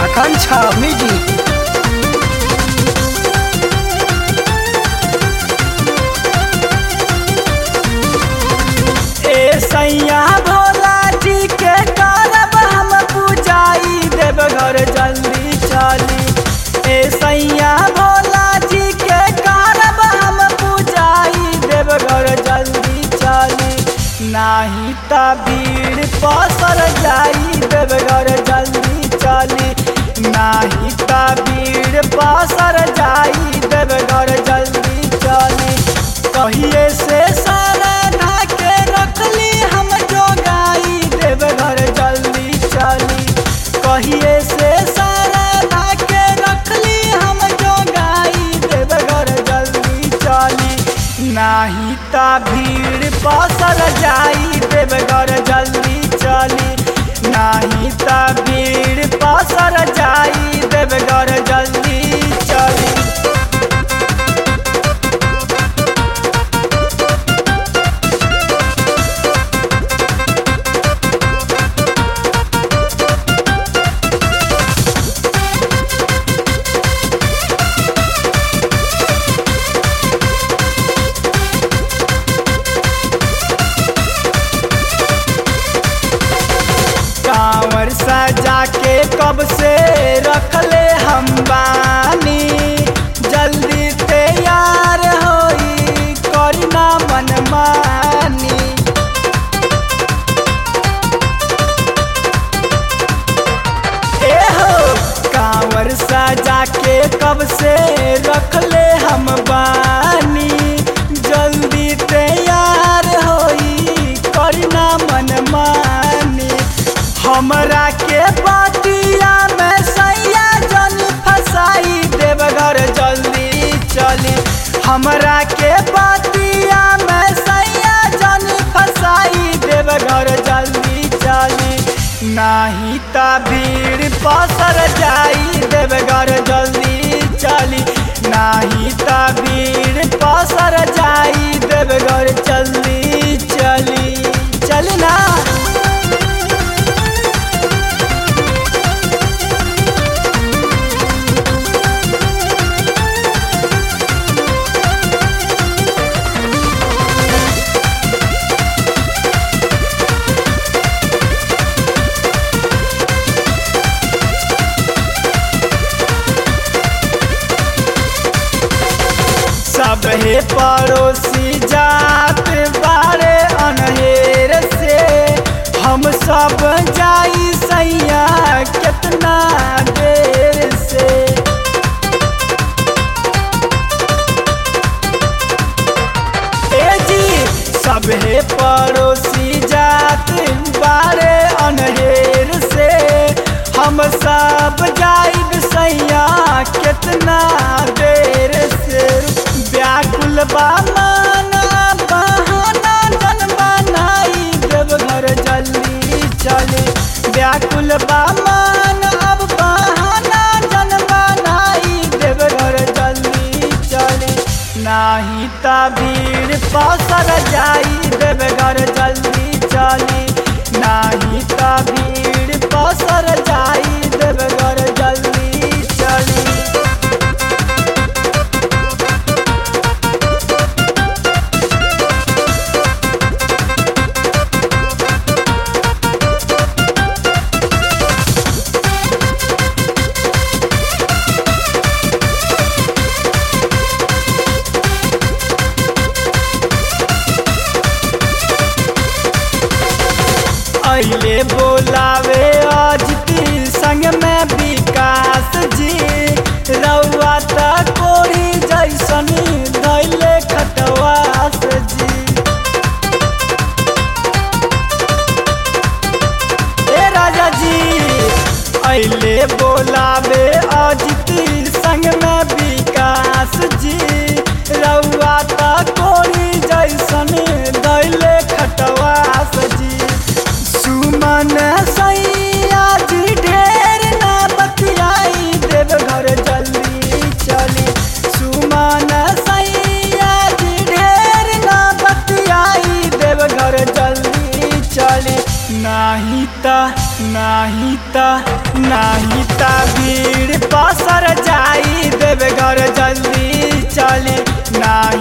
Akancha Music. ए सैया भोला जी के करब हम पूजाई देव घर जल्दी चली ए सैया भोला जी के करब हम पूजाई देव घर जल्दी चली नाही त भीड़ पसर जाई देव घर जल्दी चली नाही त भीड़ पसर जाई देव घर जल्दी चली कहिए से सारा ढाके रखली हम जो गाई देव घर जल्दी चली कहिए से सारा ढाके रखली हम जो गाई देव घर जल्दी चली नाही ता भीड़ पसर जाई देव घर जल्दी चली नाही ता भीड़ पसर जाई देव घर जल्दी चली कांवर सजा के कब से रखले हम बानी जल्दी तैयार होई करना मनमानी ए हो कांवर सजा के कब से रखले हम बानी जल्दी तैयार होई करना मनमानी हमरा के बाटिया में सैया जन फसाई देवघर जल्दी चली हमरा के बाटिया में सैया जन फसाई देवघर जल्दी चली नाही ता भीड़ पसर जाई देवघर जल्दी चली नाही ता भीड़ पसर जाई देवघर जल्दी चली चली ना सबहे पड़ोसी जात बारे अनहेर से हम सब जाई सैया कितना देर से ए जी सबहे पड़ोसी जात बारे अनहेर से हम सब जाइब सैया कितना देर से व्याकुल बामान बहाना जन बनाई देव घर जल्दी चले व्याकुल बामान अब बहाना जन बनाई देव घर जल्दी चले नाही ता भीड़ पसर जाई देव घर जल्दी चली नाही ता भीड़ पसर जाई देव घर जल्दी चली अइले बोलावे अजती संग में विकास जी रउआ त कोरी जैसन धैले खटवास जी ए राजा जी अइले बोलावे अजती संग में विकास जी रउआ त कोरी जैसन धैले खटवास जी सुमन सैया जी ढेर ना बतियाई देव घर जल्दी चली सुमन सैया जी ढेर ना बतियाई देव घर जल्दी चली नाही त नाही ता नाही ता भीड़ पसर जाई देवघर जल्दी चली नाही